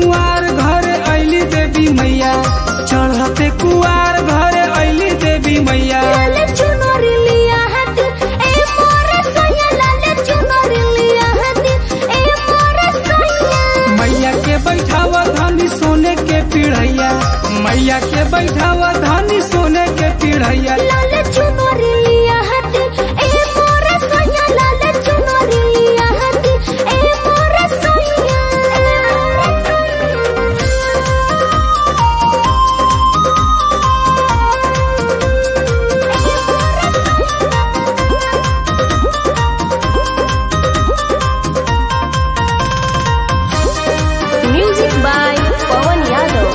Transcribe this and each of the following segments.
कुआर घर ऐली देवी मैया चढ़ते कुआर घर ऐली देवी मैया लाले चुनरी लिया हती ए मोरे सैया लाले चुनरी लिया हती ए मोरे सैया मैया के बैठावा धानी सोने के पीढ़ैया मैया के बैठावा धानी सोने के पीढ़ैया लाले चुनरी लिया हती ए मोरे सैया लाले चुनरी लिया हती ए मोरे सैया Music by Pawan Yadav.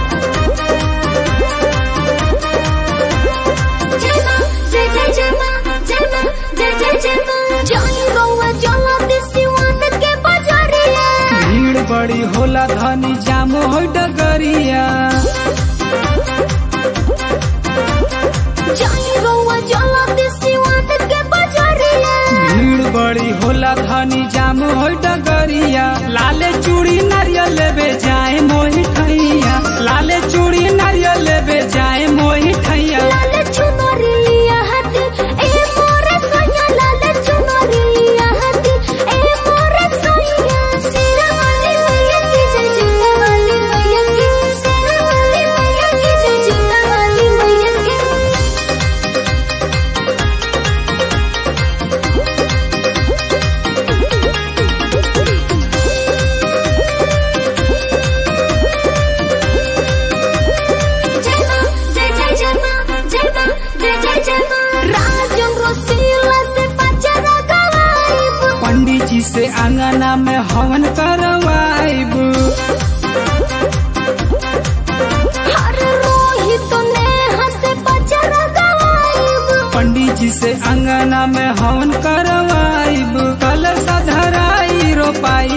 जय मां जय जय जय मां जय मां जय जय जय मां जय रौआ जला दिसिवान के बजरिया भीड़ बड़ी होला धानी जाम हो डगरिया जय रौआ जला दिसिवान के बजरिया भीड़ बड़ी होला धानी जाम हो डगरिया लाले चूड़ी नारियल लेबे जाए मोही ठैया लाले चूड़ी नारियल लेबे जाए मोही ठैया लाले चुनरी लिया हती ए मोरे सैया लाले चुनरी लिया हती ए मोरे सैया सिरा वाली मैया की जय जूता वाली मैया की सिरा वाली मैया की जय जूता वाली मैया की जय मां जय जय जय मां जय मां जय जय जय मां राजन रसीला से पचरा गवाइब पंडित जी से आंगना में हवन करवाइब हर रोहित ने हंसे पचरा गवाइब पंडित जी से अंगना में हवन करवाइब कल सधराई रोपाई